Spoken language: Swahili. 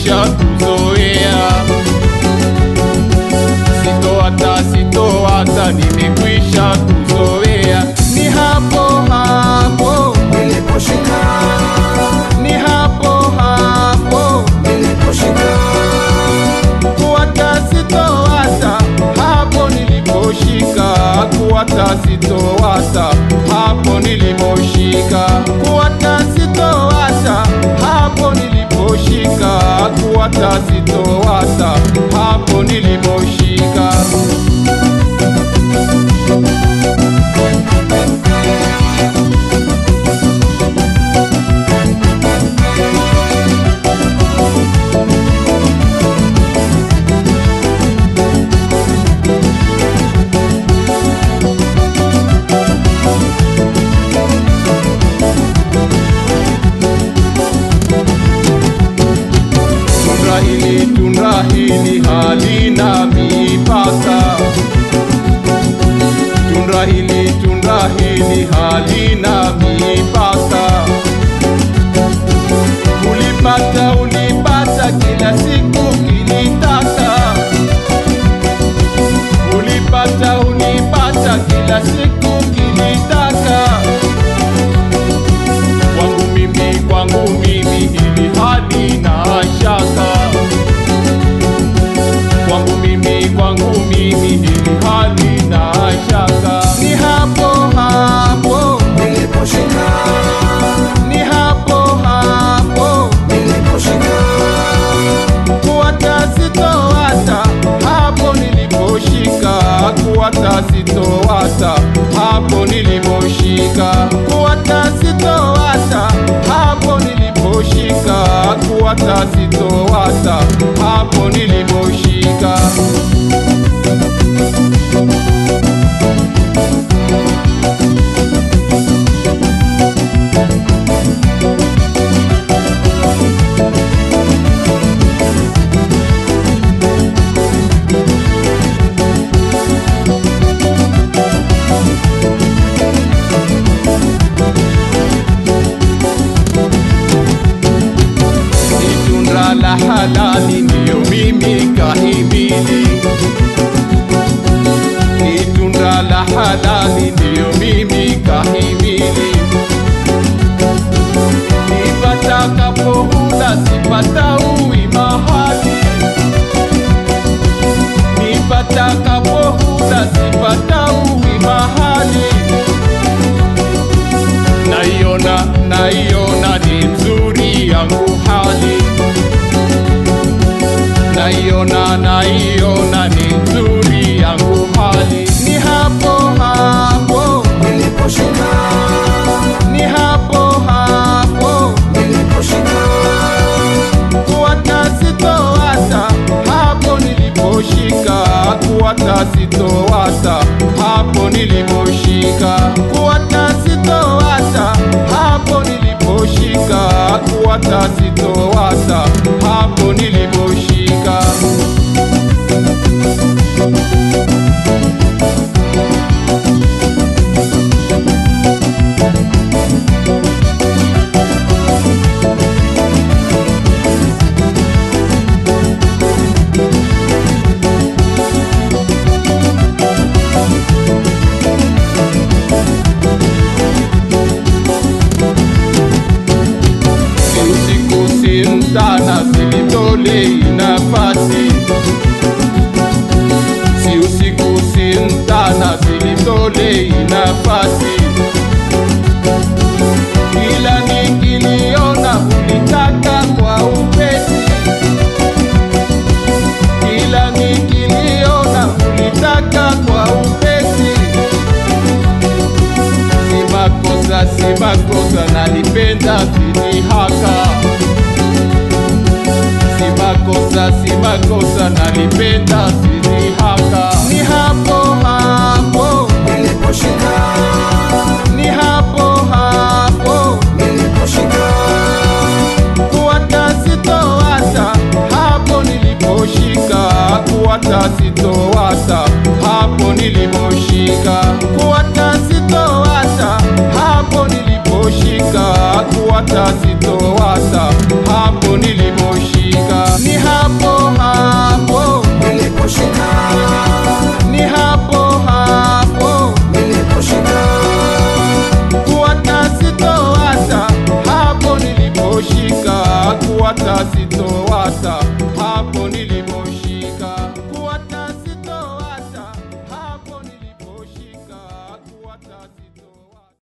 nimekwisha kuzoea, sitoata sitoata, nimekwisha kuzoea, ni hapo hapo, niliposhika ni hapo hapo, niliposhika kuwata sitoata, hapo niliposhika, kuwata sitoata, hapo niliposhika, kuwata sitoata, hapo niliposhika, kuwata sitoata, hapo niliposhika. Tunda hili tunda hili halina mipaka, tunda hili tunda hili halina mipaka. Ulipata ulipata kila siku kilitaka, ulipata ulipata kila siku kilitaka kwangu mimi, kwangu mimi hili halina shaka. Kwangu mimi, kwangu mimi hili halina shaka. Ni hapo hapo, niliposhika ni hapo hapo, niliposhika kuwata sitoata, hapo niliposhika, kuwata sitoata, hapo niliposhika, kuwata sitoata, hapo niliposhika, kuwata sitoata, hapo niliposhika. ni tunda la halali, ndiyo mimi kahimili. Ni tunda la halali, ndiyo mimi kahimili. Nipatakapohula sipataui mahali, nipatakapohula sipataui mahali naiona naiona ni nzuri yangu hali naiona naiona ni nzuri yangu hali ni hapo hapo niliposhika ni hapo hapo niliposhika kuwata sitoata hapo niliposhika kuwata sitoata hapo niliposhika kuwata sitoata hapo niliposhika kuwata sitoata hapo niliposhika si usiku si mchana silitolei nafasi si usiku si mchana silitolei nafasi kila nikiliona hulitaka kwa upesi kila nikiliona hulitaka kwa upesi si makosa si makosa nalipenda sinihaka si makosa si makosa nalipenda sinihaka ni hapo hapo niliposhika ni hapo hapo niliposhika kuwata sitoata hapo niliposhika kuwata sitoata hapo niliposhika kuwata sitoata hapo niliposhika kuwata sitoata hapo niliposhika hata sitowata